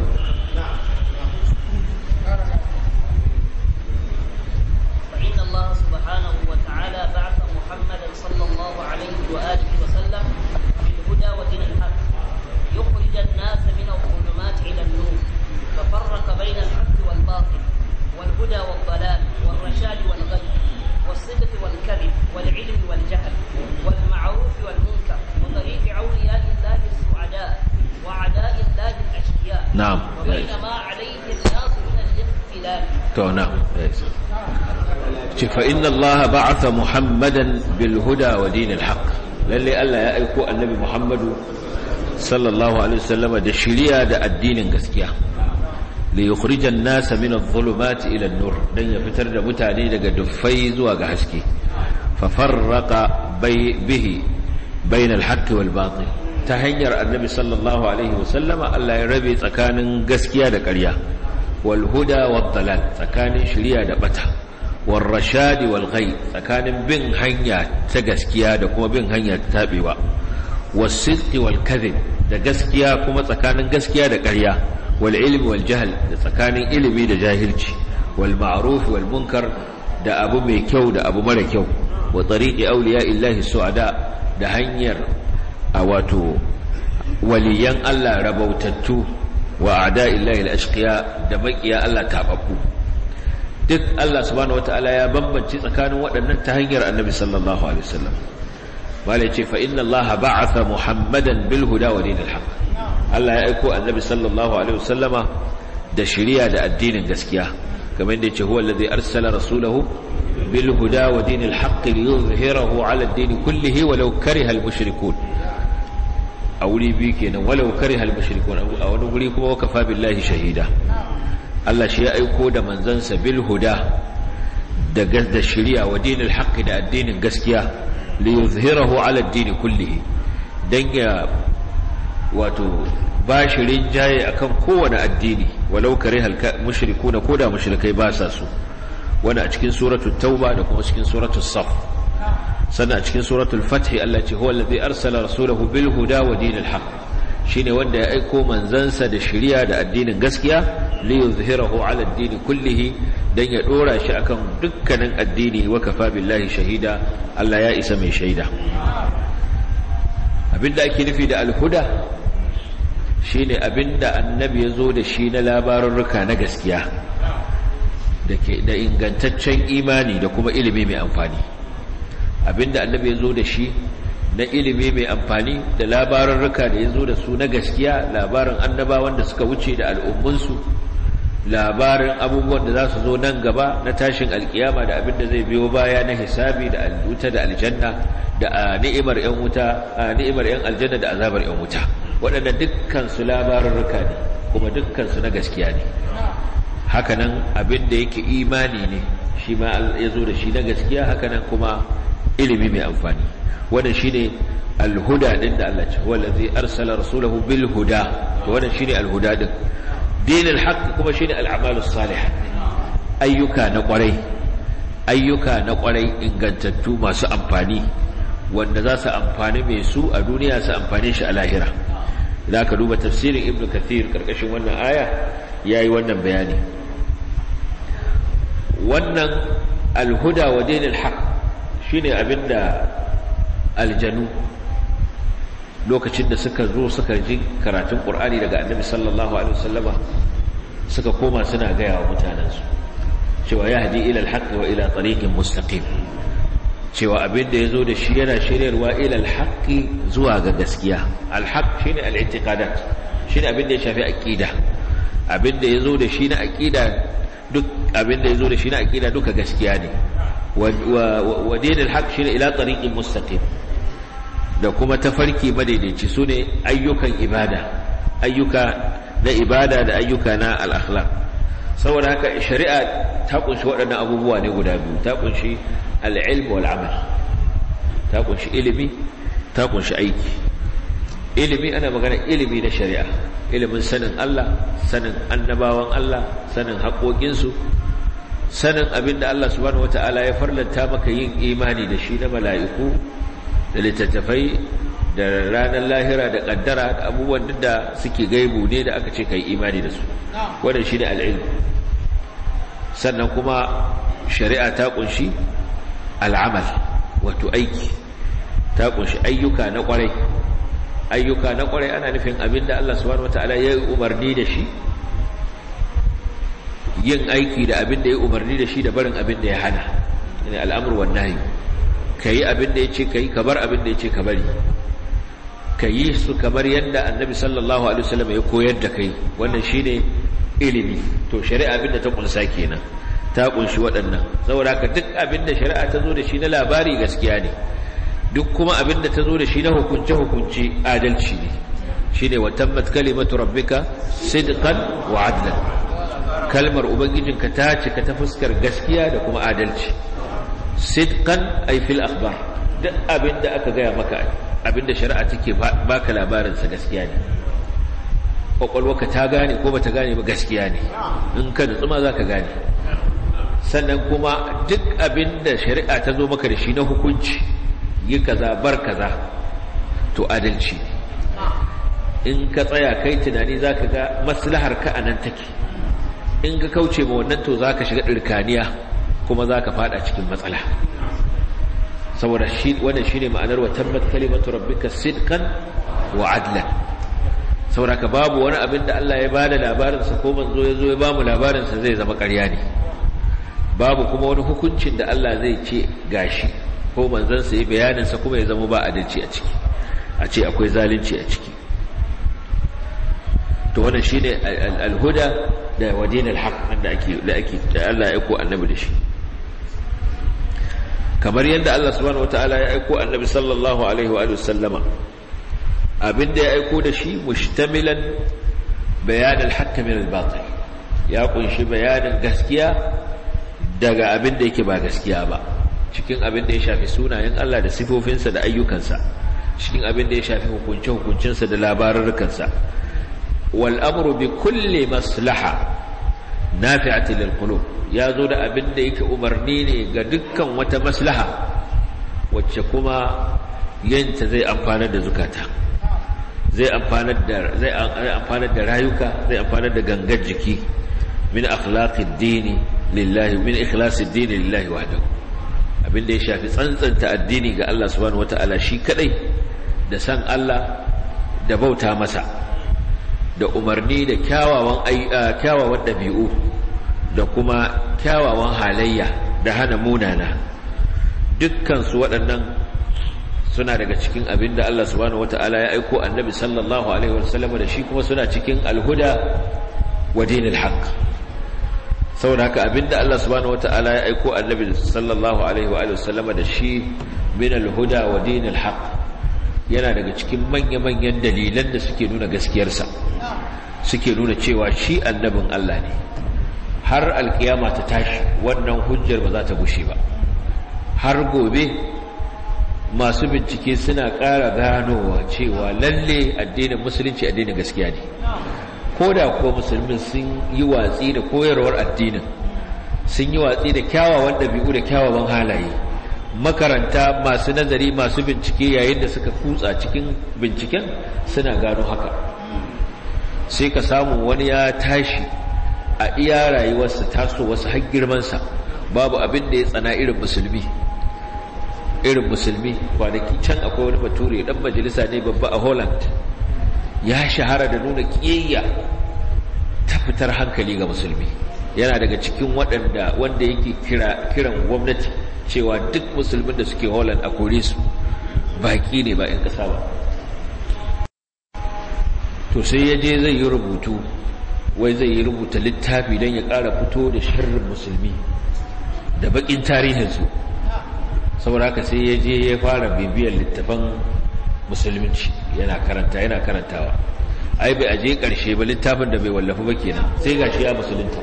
فإن الله سبحانه وتعالى بعث محمدا صلى الله عليه وآله وسلم بالهدى ودين الحق يخرج الناس من الظلمات إلى النور ففرق بين الحق والباطل والهدى والضلال والرشاد والغي والصدق والكذب والعلم والجهل والمعروف والمنكر وطريق أولياء الله السعداء وأعداء الله الأشقياء نعم وبين ما عليه الناس من الاختلاف to na'am ce fa inna allaha ba'atha muhammadan bil huda wa dinil haqq lalle Allah ya aiko annabi muhammadu sallallahu alaihi wasallama da shiriya da addinin gaskiya li yukhrijan nasa min adh-dhulumati ila an-nur dan ya fitar da mutane daga duffai zuwa ga haske fa farraqa bihi bayna al-haqq wal batil ta hanyar annabi sallallahu alaihi wasallama Allah ya rabe tsakanin gaskiya da ƙarya والهدى والضلال tsakanin shiriya da bata والرشاد والغي tsakanin bin hanya ta gaskiya da kuma bin hanya ta tabewa والصدق والكذب da gaskiya kuma tsakanin gaskiya da ƙarya والعلم والجهل da tsakanin ilimi da jahilci والمعروف والمنكر da abu mai kyau da abu mara kyau wa tariqi awliya illahi su'ada da hanyar a wato waliyan Allah rabautattu wa ada illahi al-ashqiya da makiya Allah tababbu duk Allah subhanahu wataala ya bambance tsakanin waɗannan ta hanyar Annabi sallallahu alaihi wasallam bale ce fa inna Allah ba'atha Muhammadan bil huda wa dinil haqq Allah ya aiko Annabi sallallahu alaihi wasallama da shari'a da addinin gaskiya kamar yadda yace huwa alladhi arsala rasulahu bil huda wa dinil haqq liyuzhirahu ala ad-din kullihi walau kariha al-mushrikun a wuri biyu kenan walau kariha al-mushrikun a wani wuri kuma wakafa billahi shahida Allah shi ya aiko da manzansa bil huda da da shari'a wa dinil haqq da addinin gaskiya li yuzhirahu ala ad-din kullihi dan ya wato bashirin jaye akan kowane addini walau kariha al-mushrikun ko da mushrikai ba sa su wani a cikin suratul tauba da kuma cikin suratul saf sannan a cikin suratul fathi Allah ce huwa allazi arsala rasulahu bil huda wa dinil haqq shine wanda ya aiko manzansa da shari'a da addinin gaskiya li yuzhirahu ala ad-din kullihi dan ya dora shi akan dukkanin addini wa kafa billahi shahida Allah ya isa mai shaida abinda ake nufi da al-huda shine abinda annabi ya zo da shi na labarurruka na gaskiya da ingantaccen imani da kuma ilimi mai amfani abinda annabi ya zo da shi na ilimi mai amfani da labarurruka da ya zo da su na gaskiya labarin annabawan da suka wuce da al'ummunsu labarin abubuwan da za su zo nan gaba na tashin alkiyama da abinda zai biyo baya na hisabi da wuta da aljanna da ni'imar yan wuta ni'imar yan aljanna da azabar yan wuta waɗanda dukkan su labarurruka ne kuma dukkan su na gaskiya ne hakanan abin da yake imani ne shi ma ya zo da shi na gaskiya hakanan kuma ilimi mai amfani wannan shine alhuda din da Allah ce wallazi arsala rasulahu bil huda to wannan shine alhuda din dinul haqq kuma shine al'amalus salih ayyuka na kwarai ayyuka na kwarai ingantattu masu amfani wanda za su amfani mai su a duniya su amfane shi a lahira idan ka duba tafsirin ibnu kathir karkashin wannan aya yayi wannan bayani wannan alhuda wa dinul haqq shine abinda aljanu lokacin da suka zo suka ji karatun qur'ani daga annabi sallallahu alaihi wasallama suka koma suna gaya wa mutanensu cewa ya haji ila alhaqi wa ila tariqin mustaqim cewa abinda yazo da shi yana shiryarwa ila alhaqi zuwa ga gaskiya alhaq shine al-i'tiqadat shine abinda ya shafi aqida abinda yazo da shi na aqida duk abinda yazo da shi na aqida duka gaskiya ne wa dinul haq shine ila tariqin mustaqim da kuma tafarki madaidaici sune ayyukan ibada ayyuka na ibada da ayyuka na al-akhlaq saboda haka shari'a ta kunshi waɗannan abubuwa ne guda biyu ta kunshi al-ilm wal amal ta kunshi ilimi ta kunshi aiki ilimi ana magana ilimi na shari'a ilimin sanin Allah sanin annabawan Allah sanin haƙoƙinsu sanin abinda Allah subhanahu wata'ala ya farlanta maka yin imani da shi na mala'iku da littattafai da ranar lahira da kaddara da abubuwan da suke gaibu ne da aka ce kai imani da su wannan shine al'ilm sannan kuma shari'a ta kunshi al'amal wato aiki ta kunshi ayyuka na kwarai ayyuka na kwarai ana nufin abinda Allah subhanahu wataala ya yi umarni da shi yin aiki da abinda ya umarni da shi da barin abinda ya hana ne al'amur wan nahi kai abinda yace kai ka bar abinda yace ka bari ka yi su kamar yadda annabi sallallahu alaihi wasallam ya koyar da kai wannan shine ilimi to shari'a abinda ta kunsa kenan ta kunshi waɗannan saboda ka duk abinda shari'a ta zo da shi na labari gaskiya ne duk kuma abinda ta zo da shi na hukunce hukunci adalci ne shine wa tammat kalimatu rabbika sidqan wa adlan kalmar ubangijinka ta cika ta fuskar gaskiya da kuma adalci sidqan ay fil akhbar duk abinda aka gaya maka abinda shari'a take baka labarinsa gaskiya ne kwakwalwaka ta gane ko bata gane ba gaskiya ne in ka nutsu ma za ka gane sannan kuma duk abinda shari'a ta zo maka da shi na hukunci yi kaza bar kaza to adalci in ka tsaya kai tunani za ka ga maslahar ka a nan take in ka kauce ma wannan to za ka shiga ɗirkaniya kuma za ka fada cikin matsala saboda shi wannan shine ma'anar wa tammat kalimatu rabbika sidqan wa adlan saboda ka babu wani abin da Allah ya bada labarin sa ko manzo yazo ya bamu labarin sa zai zama ƙarya ne babu kuma wani hukuncin da Allah zai ce gashi ko manzon sa yi bayanin sa kuma ya zama ba adalci a ciki a ce akwai zalunci a ciki to wannan shine al-huda da wadinal haqq da ake da ake da Allah ya aiko annabi da shi kamar yadda Allah subhanahu wataala ya aiko annabi sallallahu alaihi wa sallama abinda ya aiko da shi mushtamilan bayan al-haqq min al-batil ya kunshi bayanin gaskiya daga abinda yake ba gaskiya ba cikin abinda ya shafi sunayen Allah da sifofinsa da ayyukansa cikin abinda ya shafi hukunce hukuncinsa da labarurrukansa wal amru bi kulli maslaha nafi'atin lil qulub ya zo da abin da yake umarni ne ga dukkan wata maslaha wacce kuma yanta zai amfanar da zukata zai amfanar da zai amfanar da rayuka zai amfanar da gangar jiki min akhlaqid dini lillahi min ikhlasid dini lillahi wahdahu abin da ya shafi tsantsanta addini ga Allah subhanahu wataala shi kadai da san Allah da bauta masa da umarni da kyawawan kyawawan dabi'u da kuma kyawawan halayya da hana munana dukkansu waɗannan suna daga cikin abin da Allah subhanahu wata'ala ya aiko annabi sallallahu alaihi wasallam da shi kuma suna cikin alhuda wa dinil haqq saboda haka abin da Allah subhanahu wata'ala ya aiko annabi sallallahu alaihi wasallam da shi min alhuda wa dinil haqq yana daga cikin manya-manyan dalilan da suke nuna gaskiyarsa suke nuna cewa shi annabin Allah ne har alkiyama ta tashi wannan hujjar ba za ta gushe ba har gobe masu bincike suna ƙara ganowa cewa lalle addinin musulunci addinin gaskiya ne ko da kuwa musulmin sun yi watsi da koyarwar addinin sun yi watsi da kyawawan ɗabi'u da kyawawan halaye makaranta masu nazari masu bincike yayin da suka kutsa cikin binciken suna gano haka sai ka samu wani ya tashi a iya rayuwarsa taso wasu har girmansa babu abin da ya tsana irin musulmi irin musulmi kwanaki can akwai wani bature dan majalisa ne babba a holland ya shahara da nuna kiyayya ta fitar hankali ga musulmi yana daga cikin waɗanda wanda yake kira kiran gwamnati cewa duk musulmin da suke holland a kore su baki ne ba 'yan ƙasa ba to sai ya je zai yi rubutu wai zai yi rubuta littafi don ya ƙara fito da sharrin musulmi da baƙin tarihinsu saboda haka sai ya je ya fara bibiyar littafan musulunci yana karanta yana karantawa ai bai aje karshe ba littafin da bai wallafa ba kenan sai gashi ya musulunta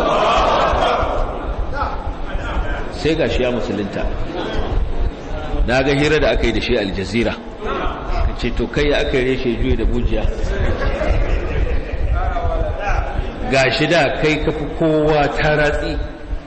sai gashi ya musulunta na ga hira da aka yi da shi aljazira ce to kai ya aka yi reshe juye da bujiya gashi da kai kafi kowa ta ratsi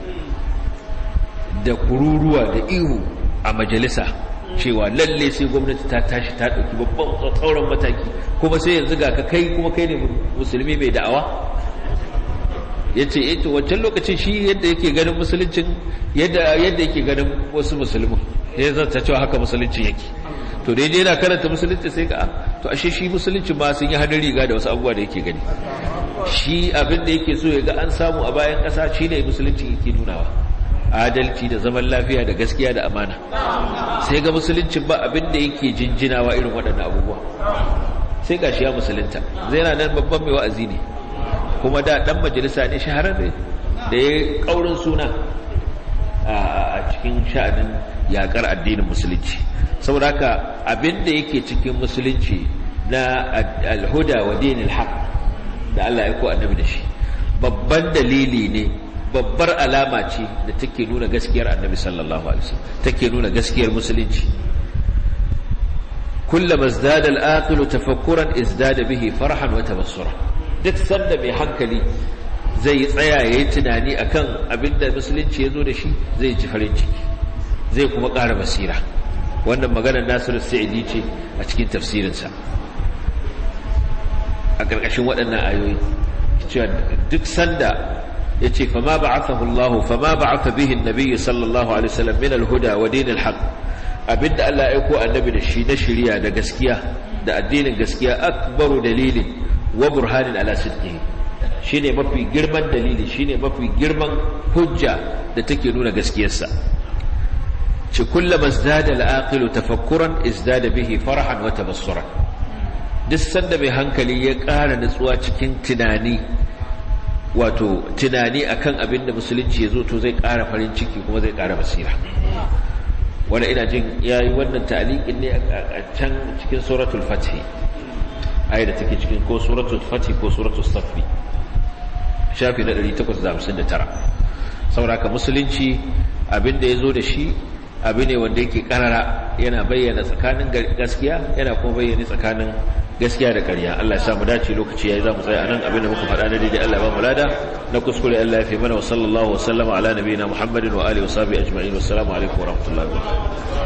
da kururuwa da ihu a majalisa cewa lalle sai gwamnati ta tashi ta ɗauki babban tsauran mataki kuma sai yanzu ga ka kai kuma kai ne musulmi mai da'awa ya ce eto wancan lokacin shi yadda yake ganin musuluncin yadda yake ganin wasu musulmin ya zata cewa haka musuluncin yake to dai dai yana karanta musulunci sai ka to ashe shi musulunci ma sun yi hannun riga da wasu abubuwa da yake gani shi abin da yake so ya ga an samu a bayan ƙasa shi ne musulunci yake nunawa adalci da zaman lafiya da gaskiya da amana sai ga musuluncin ba abin da yake jinjinawa irin waɗannan abubuwa sai ga shi ya musulunta zai na nan babban mai wa'azi ne kuma da ɗan majalisa ne shahararre da ya ƙaurin suna a cikin sha'anin yaƙar addinin musulunci saboda haka abin da yake cikin musulunci na alhuda wa dinil haq da Allah ya ko annabi da shi babban dalili ne babbar alama ce da take nuna gaskiyar annabi sallallahu alaihi wasallam take nuna gaskiyar musulunci kullama izdada al-aqilu tafakkuran izdada bihi farhan wa tabassura duk sanda mai hankali zai tsaya yayi tunani akan abinda musulunci yazo da shi zai ji farin ciki zai kuma ƙara basira wannan maganar Nasiru Sa'idi ce a cikin tafsirinsa a ƙarƙashin waɗannan ayoyi cewa duk sanda ya ce fama ba'athahu Allah fama ba'atha bihi an-nabiy sallallahu alaihi wasallam min al-huda wa din al-haq abinda Allah ya aiko annabi da shi na shari'a da gaskiya da addinin gaskiya akbaru dalilin wa burhanin ala sidqihi shine mafi girman dalili shine mafi girman hujja da take nuna gaskiyarsa ce kullama izdada al-aqilu tafakkuran izdada bihi farahan wa tabassuran duk sanda mai hankali ya ƙara nutsuwa cikin tunani wato tunani akan abin da musulunci ya zo to zai ƙara farin ciki kuma zai ƙara basira wanda ina jin ya yi wannan ta'aliƙin ne a can cikin suratul fatih ayi da take cikin ko suratul fatih ko suratul safi shafi na 859 sauraka musulunci abin da ya zo da shi abu ne wanda yake karara yana bayyana tsakanin gaskiya yana kuma bayyana tsakanin gaskiya da ƙarya Allah ya sa mu dace lokaci yayi za mu tsaya anan abin da muka faɗa na daidai Allah ba mu lada na kuskure Allah ya fi mana wa sallallahu wa sallama ala nabiyina Muhammadin wa alihi wa sahbihi ajma'in wassalamu alaikum wa rahmatullahi wa barakatuh